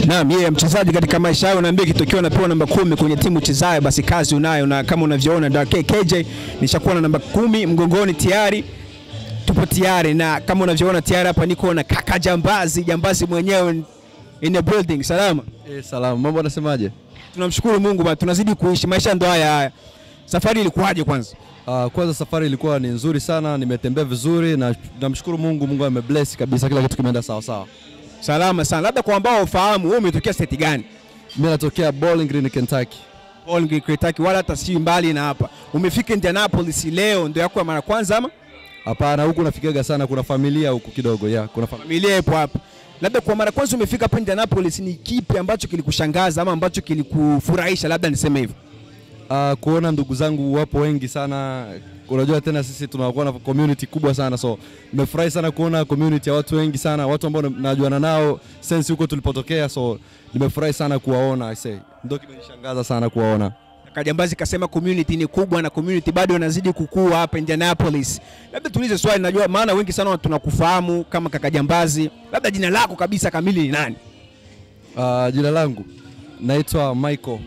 Naam, yeye mchezaji katika maisha yao, naambia kitokeo unapewa namba kumi kwenye timu chezayo, basi kazi unayo, na kama unavyoona Dark KJ nishakuwa na namba kumi mgongoni tayari tupo tayari, na kama unavyoona tayari hapa niko na kaka Jambazi, Jambazi mwenyewe in the building. Salama, Eh, salamu. Mambo anasemaje? tunamshukuru Mungu bana, tunazidi kuishi maisha ndo haya haya. Safari ilikuwaje kwanza? Uh, kwanza safari ilikuwa ni nzuri sana, nimetembea vizuri na namshukuru Mungu, Mungu amebless kabisa, kila kitu kimeenda sawa sawa. Salama sana. Labda kwa ambao ufahamu, wewe umetokea state gani? Mimi natokea Bowling Green, Kentucky. Bowling Kentucky, wala hata si mbali na hapa. Umefika Indianapolis leo, ndio yako ya mara kwanza ama Hapana, huku nafikiaga sana, kuna familia huku kidogo ya kuna familia. familia ipo hapa? Labda kwa mara kwanza umefika hapa Indianapolis, ni kipi ambacho kilikushangaza ama ambacho kilikufurahisha, labda niseme hivyo? Uh, kuona ndugu zangu wapo wengi sana. Unajua tena sisi tunakuwa na community kubwa sana, so nimefurahi sana kuona community ya watu wengi sana, watu ambao najuana nao sense huko tulipotokea, so nimefurahi sana kuwaona. I say ndio kimenishangaza sana kuwaona. Kajambazi kasema community ni kubwa na community bado inazidi kukua hapa Indianapolis. Labda tuulize swali, najua maana wengi sana tunakufahamu kama kaka Jambazi, labda jina lako kabisa kamili ni nani? Uh, jina langu naitwa Michael.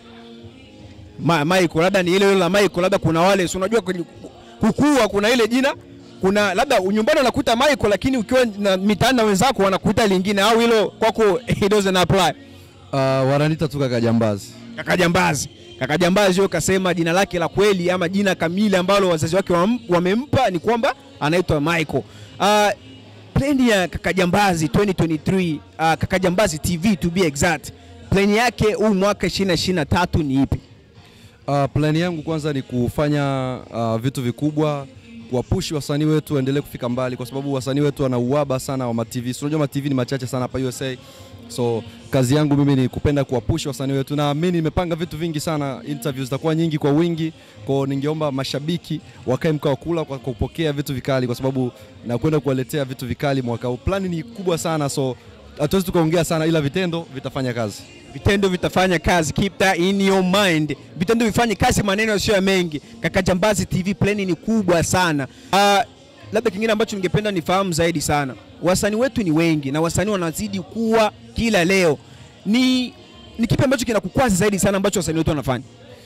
Ma, Michael, labda ni ile ile la Michael, labda kuna wale si unajua kwenye kukua kuna ile jina kuna labda nyumbani unakuta Michael, lakini ukiwa na mitaani na wenzako wanakuita lingine, au hilo kwako it doesn't apply? Uh, wananiita tu kaka Jambazi. Kaka Jambazi, kaka Jambazi huyo kasema jina lake la kweli ama jina kamili ambalo wazazi wake wam- wamempa ni kwamba anaitwa Michael. Uh, plani ya kaka Jambazi 2023 uh, kaka Jambazi TV to be exact, plani yake huu mwaka 2023 ni ipi? Uh, plani yangu kwanza ni kufanya uh, vitu vikubwa kuwapushi wasanii wetu waendelee kufika mbali, kwa sababu wasanii wetu wana uhaba sana wa matv. Si unajua matv ni machache sana hapa USA, so kazi yangu mimi ni kupenda kuwapushi wasanii wetu, na mimi nimepanga vitu vingi sana, interviews zitakuwa nyingi kwa wingi, kwa ningeomba mashabiki wakae mkao wa kula kwa kwa kupokea vitu vikali, kwa sababu nakwenda kuwaletea vitu vikali mwaka huu. Plani ni kubwa sana, so hatuwezi tukaongea sana, ila vitendo vitafanya kazi. vitendo vitafanya kazi, keep that in your mind. Vitendo vifanye kazi, maneno sio ya mengi. Kaka Jambazi TV plani ni kubwa sana. Uh, labda kingine ambacho ningependa nifahamu zaidi sana, wasanii wetu ni wengi na wasanii wanazidi kuwa kila leo. Ni, ni kipi ambacho kinakukwaza zaidi sana ambacho wasanii wetu wanafanya?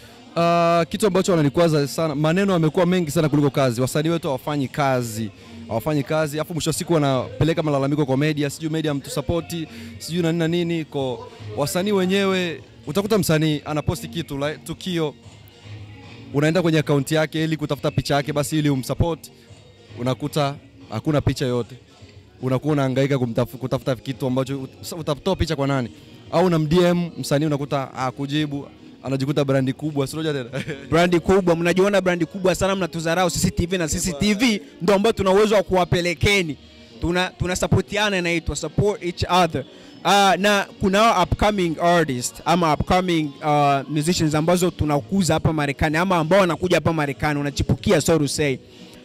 Uh, kitu ambacho wananikwaza sana, maneno yamekuwa mengi sana kuliko kazi. Wasanii wetu hawafanyi kazi, hawafanyi kazi, afu mwisho wa siku wanapeleka malalamiko kwa media, sijui media mtusapoti, sijui na nini na nini. Kwa wasanii wenyewe, utakuta msanii anaposti kitu like, tukio, unaenda kwenye akaunti yake ili kutafuta picha yake basi ili umsupport, unakuta hakuna picha yote, unakuwa unahangaika kumtaf- kutafuta kitu ambacho ut- utatoa picha kwa nani, au na DM msanii unakuta hakujibu, anajikuta brandi kubwa, si unajua tena brandi kubwa, mnajiona brandi kubwa sana, mnatudharau sisi TV na sisi TV ndio ambao tuna uwezo wa kuwapelekeni, tuna tunasapotiana, inaitwa support each other. Uh, na kuna upcoming artist ama upcoming uh, musicians ambazo tunakuza hapa Marekani ama ambao wanakuja hapa Marekani unachipukia, so to say.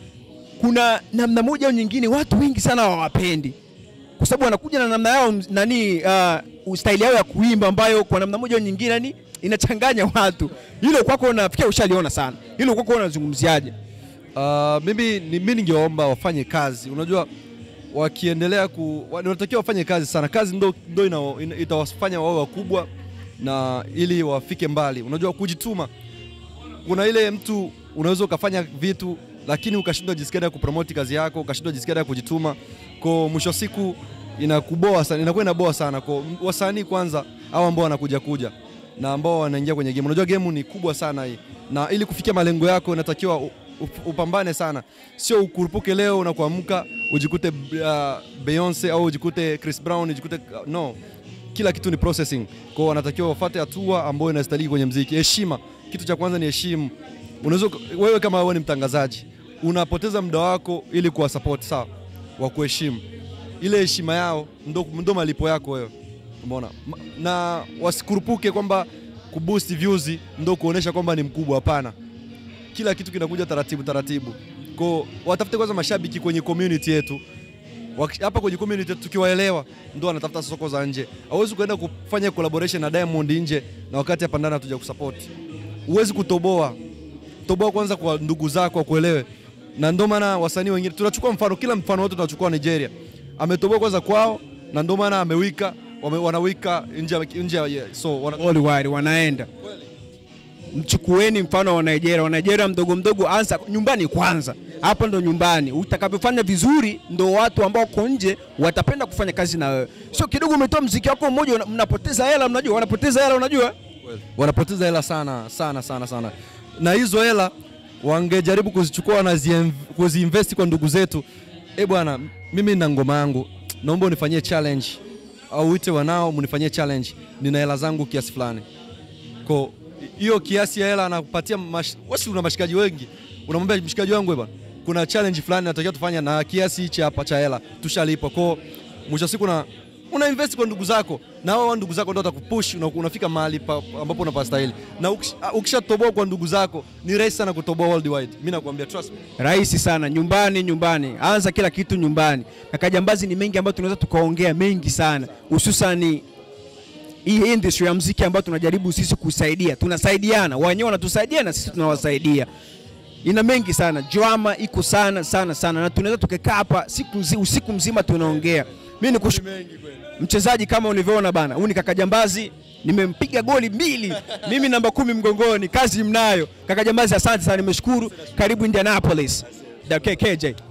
Kuna namna moja au nyingine watu wengi sana hawawapendi kwa sababu wanakuja na namna yao nani, uh, style yao ya kuimba ambayo kwa namna moja au nyingine yani inachanganya watu. Hilo kwako nafikia ushaliona sana, hilo kwako unazungumziaje? Uh, mimi ni mimi ningeomba wafanye kazi. Unajua wakiendelea ku wa- wanatakiwa wafanye kazi sana. Kazi ndo, ndo ina, ina, itawafanya wawe wakubwa na ili wafike mbali. Unajua kujituma, kuna ile mtu unaweza ukafanya vitu lakini ukashindwa jinsi gani ya kupromote kazi yako, ukashindwa jinsi gani ya kujituma, kwa mwisho wa siku inakuboa sana, inakuwa inaboa sana. Kwa wasanii kwanza, hao ambao wanakuja kuja na ambao wanaingia kwenye game, unajua game ni kubwa sana hii, na ili kufikia malengo yako inatakiwa u- up- upambane sana, sio ukurupuke leo na kuamka ujikute uh, Beyonce au ujikute Chris Brown ujikute uh, no kila kitu ni processing. Kwa hiyo wanatakiwa wafuate hatua ambayo inastahili kwenye mziki. Heshima, kitu cha kwanza ni heshimu. Unaweza uka- wewe kama wewe ni mtangazaji, unapoteza muda wako ili kuwa support sawa, wa kuheshimu. Ile heshima yao ndo, ndo malipo yako wewe. Umeona? Ma- Na wasikurupuke kwamba kuboost views ndo kuonesha kwamba ni mkubwa, hapana. Kila kitu kinakuja taratibu taratibu. Kwa hiyo watafute kwanza mashabiki kwenye community yetu Waki- hapa kwenye community tukiwaelewa, ndo wanatafuta soko za nje. Hauwezi kuenda kufanya collaboration na Diamond nje na wakati hapa ndani hatuja kusupport. Huwezi kutoboa. Toboa kwanza kwa ndugu zako wakuelewe, na ndio maana wasanii wengine tunachukua mfano, kila mfano wote tunachukua Nigeria, ametoboa kwanza kwao, na ndio maana amewika wame, wanawika nje ya- nje ya so wana, worldwide wanaenda mchukueni mfano wa Nigeria. Wa Nigeria mdogo mdogo, anza nyumbani kwanza, hapa ndo nyumbani. Utakavyofanya vizuri, ndo watu ambao uko nje watapenda kufanya kazi na wewe. Sio kidogo umetoa mziki wako mmoja, una- mnapoteza hela, mnajua wanapoteza hela, unajua wanapoteza hela sana sana sana sana, na hizo hela wangejaribu kuzichukua na zi- kuziinvesti kwa ndugu zetu. Eh bwana, mimi na ngoma yangu, naomba unifanyie challenge au uite wanao mnifanyie challenge, nina hela zangu kiasi fulani ko hiyo kiasi ya hela anakupatia mash... wasi una mashikaji wengi, unamwambia mshikaji wangu, eh bwana, kuna challenge fulani natakiwa tufanye na kiasi hichi hapa cha hela tushalipa. Kwa mwisho wa siku na una invest kwa ndugu zako, na hao ndugu zako ndio watakupush una, unafika mahali pa, ambapo unapastahili, na ukish- ukishatoboa kwa ndugu zako ni rahisi sana kutoboa worldwide. Mimi nakwambia trust me. rahisi sana. Nyumbani, nyumbani, anza kila kitu nyumbani. Kaka Jambazi, ni mengi ambayo tunaweza tukaongea mengi sana, hususani hii industry ya muziki ambayo tunajaribu sisi kusaidia, tunasaidiana, wenyewe wanatusaidia na sisi tunawasaidia. Ina mengi sana, drama iko sana sana sana, na tunaweza tukakaa hapa siku nzi, usiku mzima tunaongea. Mimi nikush... mchezaji kama ulivyoona bana, huyu ni Kaka Jambazi, nimempiga goli mbili, mimi namba kumi mgongoni, kazi mnayo. Kaka Jambazi, asante sana, nimeshukuru. Karibu Indianapolis. Da- KJ.